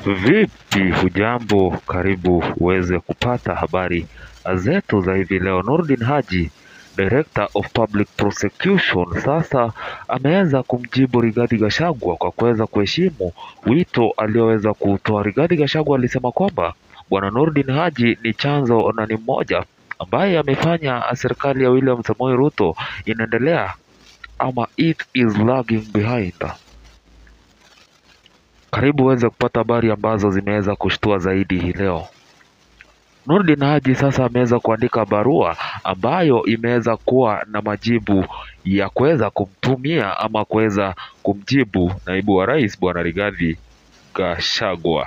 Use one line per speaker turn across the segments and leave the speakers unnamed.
Vipi, hujambo? Karibu uweze kupata habari zetu za hivi leo. Nurdin Haji, Director of Public Prosecution, sasa ameweza kumjibu Rigathi Gachagua kwa kuweza kuheshimu wito alioweza kutoa. Rigathi Gachagua alisema kwamba Bwana Nurdin Haji ni chanzo na ni mmoja ambaye amefanya serikali ya William Samoei Ruto inaendelea ama it is lagging behind. Karibu uweze kupata habari ambazo zimeweza kushtua zaidi hii leo. Nurdin Haji sasa ameweza kuandika barua ambayo imeweza kuwa na majibu ya kuweza kumtumia ama kuweza kumjibu naibu wa rais bwana Rigathi Gachagua.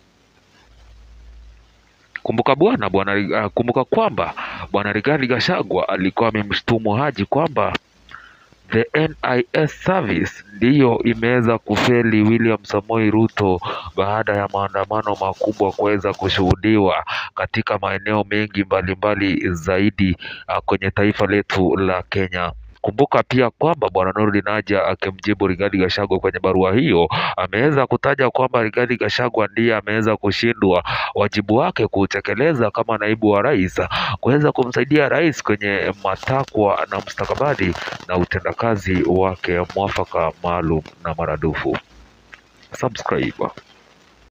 Kumbuka bwana bwana uh, kumbuka kwamba bwana Rigathi Gachagua alikuwa amemshtumu Haji kwamba the NIS service ndiyo imeweza kufeli William Samoei Ruto baada ya maandamano makubwa kuweza kushuhudiwa katika maeneo mengi mbalimbali zaidi uh, kwenye taifa letu la Kenya. Kumbuka pia kwamba bwana Nurdin Haji akimjibu Rigathi Gachagua kwenye barua hiyo ameweza kutaja kwamba Rigathi Gachagua ndiye ameweza kushindwa wajibu wake kutekeleza kama naibu wa rais, kuweza kumsaidia rais kwenye matakwa na mustakabali na utendakazi wake mwafaka maalum na maradufu. Subscribe.